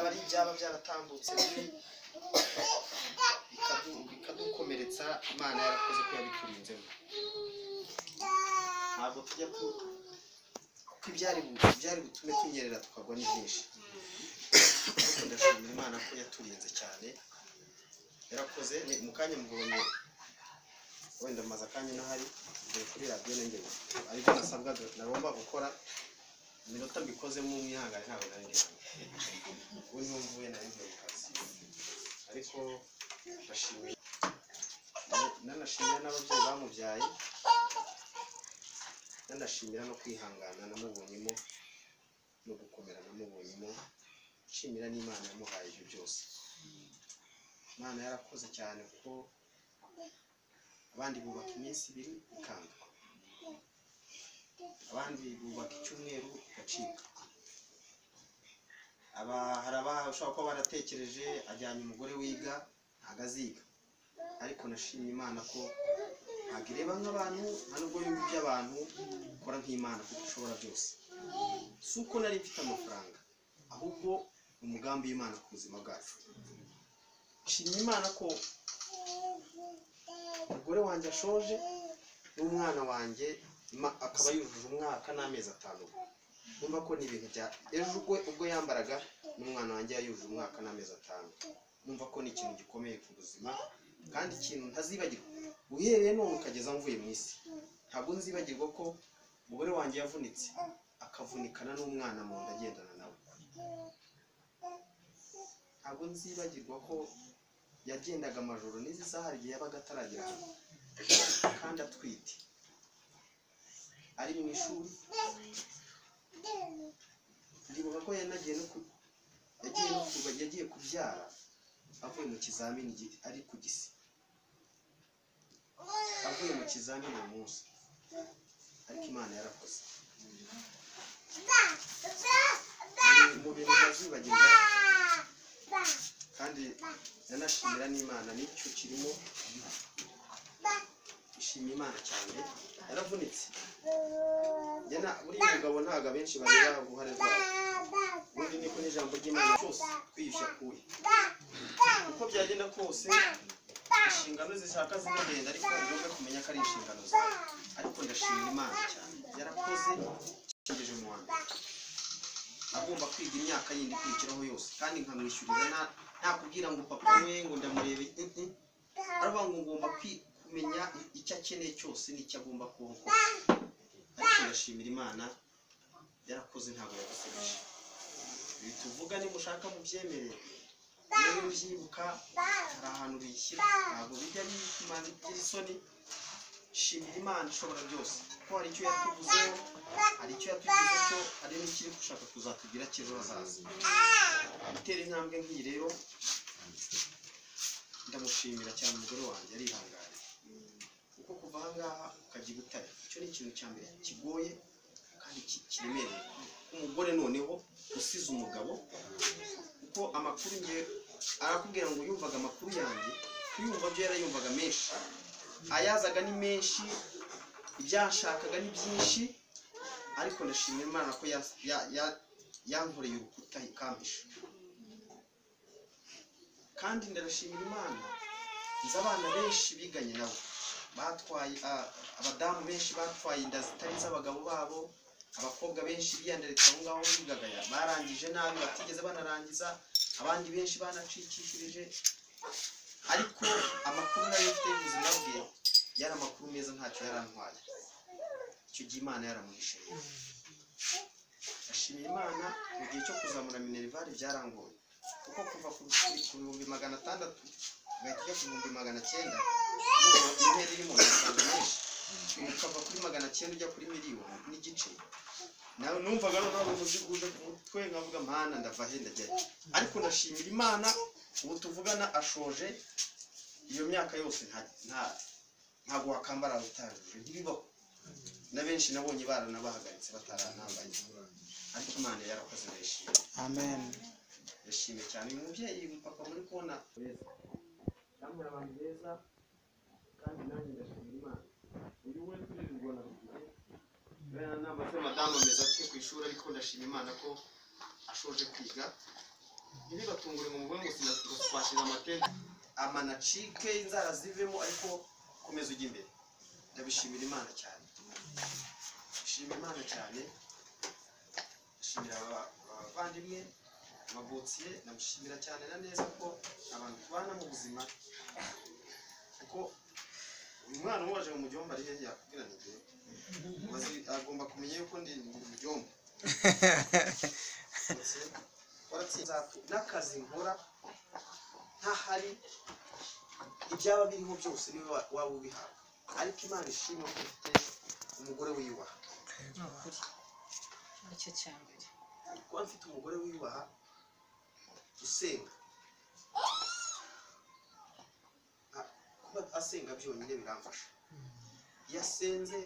ari ibyaba byaratambutse bibi bikadu- bikadukomeretsa imana yarakoze ko yabiturinzemo ntabwo tujya ku kuko ibyari bu- ibyari butume tunyerera tukagwa ni byinshi ariko ndashimira imana ko yaturinze cyane yarakoze ni mu kanya mubonye wenda maze akanya ntahari mvuye kuri radiyo n'ingenzi ariko nasabwaga nagomba gukora iminota mbikozemo umwihangane ntabwo nari ndetse ubu niho mvuye nari mvuye mu kazi ariko ndashimira nanashimira n'ababyeyi bamubyaye nanashimira no kwihangana namubonyemo no gukomera namubonyemo nshimira n'imana yamuhaye ibyo byose imana yarakoze cyane kuko abandi bubaka iminsi ibiri ikanga abandi bubaka icyumweru igacika aba hari abashobora kuba baratekereje ajyanye umugore wiga ntabwo aziga ariko nashimye imana ko ntabwo ireba nk'abantu nta nubwo yumva iby'abantu ukora nk'imana kuko ushobora byose si uko nari mfite amafaranga ahubwo ni umugambi w'imana ku buzima bwacu nshimye imana ko umugore wanjye ashoje n'umwana wanjye ma- akaba yujuje umwaka n'amezi atanu numva ko ni ibintu bya ejo ubwo ubwo yambaraga n'umwana wanjye yayujuje umwaka n'amezi atanu numva ko ni ikintu gikomeye ku buzima kandi ikintu ntazibagirwa uhereye none ukageza mvuye mu isi ntabwo nzibagirwa ko umugore wanjye yavunitse akavunikana n'umwana mu nda agendana nawe ntabwo nzibagirwa ko yagendaga amajoro n'izi saha igihe yabaga ataragera hano kandi atwite ari mu ishuri ndibuka ko yanagiye no ku yagiye no ku yagiye kubyara avuye mu kizamini gi- ari ku gisi avuye mu kizamini uwo munsi ariko imana yarakoze Ni mu bintu ntazibagirwa kandi nanashimira n'imana n'icyo kirimo ishima imana cyane yaravunitse Jyana buriya mugabo ntabwo abenshi bareba uruhare rwabo ubundi niko n'ijambo ry'imana cyose kwiyushya kuwe uko byagenda kose inshingano zishaka zinagenda ariko ni ngombwa kumenya ko ari inshingano ze ariko ndashimira imana cyane yarakoze ikingije mu wanda agomba kwiga imyaka yindi ikurikiraho yose kandi nkamwishyurira nta- nta kubwira ngo papa we ngo ndamurebe mm, mm. aravuga ngo ngomba kwi- kumenya icyo akeneye cyose n'icyo agomba kubaho kose ariko ndashimira imana yarakoze ntabwo yagusebeje ibi tuvuga nimushaka mubyemere niba mubyibuka hari ahantu bishyira ntabwo bijya bikumana iby'isoni isoni shimira imana ishobora byose kuko hari icyo yatuvuzeho hari icyo yatugize cyo hari n'ikiri gushaka kuzatugira cy'ejo hazaza gutera intambwe nk'iyi rero ndamushimira cyane umugore wanjye arihanganye kuko kuva ahangaha ukajya i butare icyo ni ikintu cya mbere kigoye kandi ki- kiremereye umugore noneho usize umugabo kuko amakuru ngiye arakubwira ngo yumvaga amakuru yanjye kuyumva byo yarayumvaga menshi ayazaga ni menshi ibyashakaga ni byinshi ariko ndashimira imana ko ya- ya- ya- yankoreye urukuta ikampisha kandi ndarashimira imana nzi abana benshi biganye nabo batwaye a- abadamu benshi batwaye inda zitari iz'abagabo babo abakobwa benshi biyandaritse aho ngaho bigaga ya- barangije nabi batigeze banarangiza abandi benshi banacikishirije ariko amakuru nayo mfite y'ubuzima bwe yari amakuru meza ntacyo yarantwaye icyo gihe imana yaramuhishiriye ashimira imana mu gihe cyo kuzamura minerivare byarangoye kuko kuva ku bihumbi- ku bihumbi magana atandatu ugahita ujya ku bihumbi magana cyenda n'ubu intera iri mu mafaranga menshi ukava kuri magana cyenda ujya kuri miliyoni n'igice nawe numvaga noneho ari umuzigo uje ku mutwe nkavuga mana ndava he ndajya he." ariko ndashimira imana ubu tuvugana ashoje iyo myaka yose nta nta ntabwo wakambara utarujuje ntibibaho na benshi nabonye baranabahagaritse bataranambaye ariko imana yarakoze ndayishimye amen yashimye cyane uyu mubyeyi umupapa muri kubona beza yambura abantu beza kandi nanjye ndashimira imana uyu we kuri iri rwanda ruguru bene ntabwo se madamu ameze atyo ku ishuri ariko ndashima imana ko ashoje kwiga ntibibatungure ngo mubone ngo sina- twashyize amatente amanacike inzara zivemo ariko komeza ujya imbere ndabishimira imana cyane ndashimira imana cyane ndashimira aba- abavandimwe amabotsiye ndamushimira cyane na neza ko abantu tubana mu buzima kuko uyu mwana waje mu mujyomba ari hehe yakubwira ni njyewe Ubazi- agomba kumenya yuko ndi mu mujyomba waratsinze n'akazi nkora ntahari ibyaba biriho byose niwe wa- waba ubihabwa ariko imana ishima ko ufite umugore wiyubaha nicyo cya mbere kuba mfite umugore wiyubaha usenga Ah, kuba asenga byonyine biramfasha iyo asenze